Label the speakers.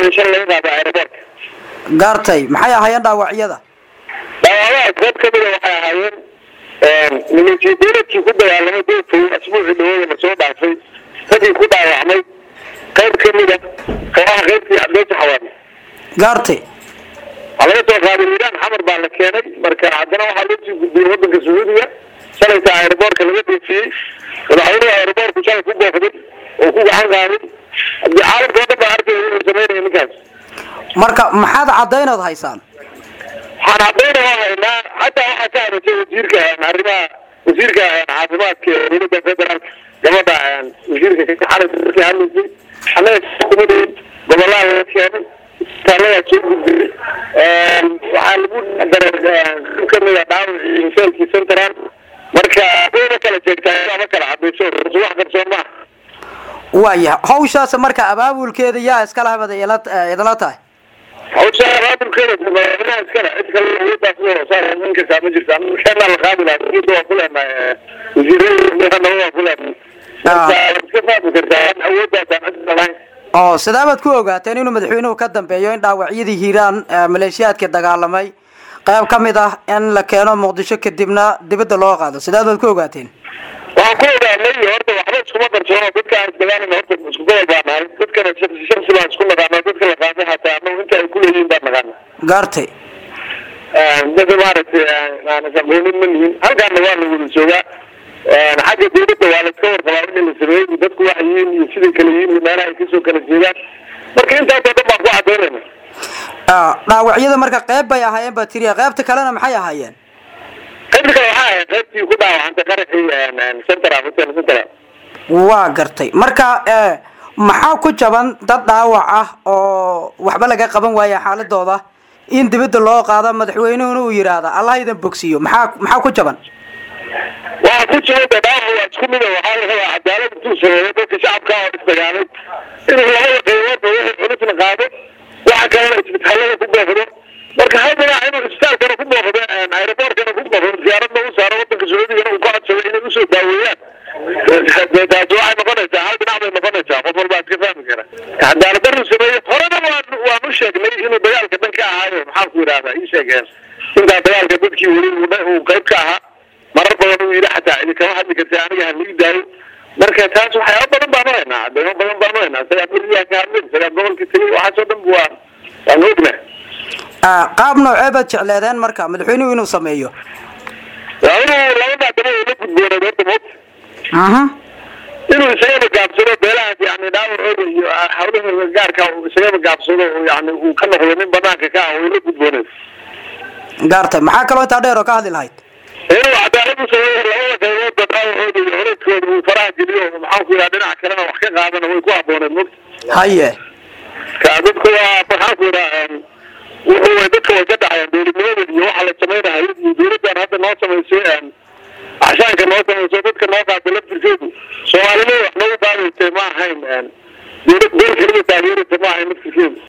Speaker 1: iyo shan laga qaado aeroboortka
Speaker 2: gaartay maxay ahaayeen dhaawacyada
Speaker 1: dhaawacaha qayb kamida waxay ahaayeen nimankii dowladkii ku dagaalamay doorkay asbuucii dhawada lasoo dhaafay raggii ku dhaawacmay qayb kamida kooxaha qaybtii cabdeysa xawaani
Speaker 2: gaartay
Speaker 1: waxaa laga soo qaaday iiraan xamar baa la keenay marka haddana waxaa loo sii gudbiyey wadanka sacuudiga shalayta aeroboortka laga dhoofiyey madaxweynuhu aeroboortku shalay ku booqday oo ku gacan qaaday haddii caalamka oo dhan baa arkaya inuu sameynaya ninkaas
Speaker 2: marka maxaad caddaynood haysaan
Speaker 1: waxaan cadayna waa haynaa xataa waxaa ka hadashay wasiirka arrimaha wasiirka caafimaadka ee dowladda federaalka gabadha wasiirka xalaysa markii hadlaysay annaga xukuumadeed gobolaha laga keenay isbitaaladaa soo gudbiyey waxaa lagu daray qayb kamida dhaawacii inseelkii central marka wayna kala jeegtaa ama kala cadayso wax qarsoon maaha
Speaker 2: waaya hawshaas marka abaabulkeeda yaa iskala habada idinla tahay
Speaker 1: hawsha abaabulkeeda madaxweynaha iskale cid kale awooddaas loo saar in kastaa ma jirta keenaa la qaadi lahaa dowladda waa ku leenahay wasiirada waa ku leenahay marka iska fahmi kartaa awooddaasaan cid lahayn
Speaker 2: oo sidee baad ku ogaateen inuu madaxweynuhu ka dambeeyo in dhaawacyadii hiiraan maleeshiyaadka dagaalamay qayb ka mid ah in la keeno muqdisho kadibna dibadda loo qaado sideed baad ku ogaateen
Speaker 1: waxaan ku ogaanay horta waxba iskuma qarsoono dadka aan isdagaalana horta isku gobol baa nahay dadkana shaksi shaksi baan isku naqaana dadka la qaamay hataa anagu inta ay kuleeyihiin baan naqaana
Speaker 2: gaartay
Speaker 1: dadka maaragtay aan isaqoonin ma nihin halkaana waa la wada joogaa xagga dowladda waa la iska warqabaa wixii la sameeyey dadku waxay yihiin iyo siday kale yihiin iyo meelaha ay kasoo kala jeedaan marka intaasoo dhan baan ku cadaynayna
Speaker 2: dhaawacyada marka qayb bay ahaayeen baa tiriya qaybta kalena maxay ahaayeen
Speaker 1: qaybta kale waxaa ahayd qaybtii ku dhaawacantay qaraxii central hotel central
Speaker 2: waa gartay marka maxaa ku jaban dad dhaawac ah oo waxba laga qaban waaya xaaladooda in dibadda loo qaado madaxweynuhuna uu yidhaahda allah idan bogsiyo maxaa maxaa ku jaban
Speaker 1: waxaa ku jira de dhaawac waa isku mida waxaa la rabaa cadaalad intuu sameeyo dadka shacabka oo isdagaalay inuu labada qayboodba wixii culusna qaado waxa kalena isbitaalada ku booqdo marka hal dhinac inuu isbitaalkana ku booqdo aeroboortkana ku booqdo ziyaaradna u saaro wadanka sacuudigana uu ku codsado inay usoo daaweeyaan taasi waxay noqonaysaa hal dhinac bay noqonaysaa qof walbaa iska fahmi kara cadaalad daruu sameeyo horena waan waan u sheegnay inuu dagaalka dhan ka ahaayo maxaan ku yidhahdaa ii sheegeen intaa dagaalka dadkii weli uu qayb ka ahaa marar badan uu yidhi xataa cidi kama hadli karta aniga halii daayo marka taas waxyaaba badan baanu haynaa cadeymo badan baanu haynaa isagaa beriyaa ka hadlay isagaa gobolka tegay waxaasoo dhan bu waa waan ogna
Speaker 2: qaab noocee baad jecleedeen marka madaxweynuhu inuu sameeyo
Speaker 1: waa inuu labada daba la gudbooneed horta moogta inuu isagaba gaabsado beelahaas yani dhaawacooda iyo hawlahooda gaarka uu isagaba gaabsado oo yani uu ka noqdo nin banaanka ka ah way la gudbooneed
Speaker 2: gaartay maxaa kaloo intaa dheer oo ka hadli lahayd
Speaker 1: inuu cadaalad u sameeyo labada qayboodba dhaawacooda iyo colaydkooda uu faraha geliyo maxaan ku yidhaha dhinaca kalena wax ka qaadana way ku habooneed mogta
Speaker 2: haye
Speaker 1: ka dadku waa maxaan ku yidhaha wuxuu way dadka way ka dhacayaan dowladnimadan iyo waxa la samaynahay iyo dowladdan hadda noo samaysay axshaanka noo samayso dadka noo qaatay laftirkeedu soomaalida wax noogu qaadaysay ma ahayn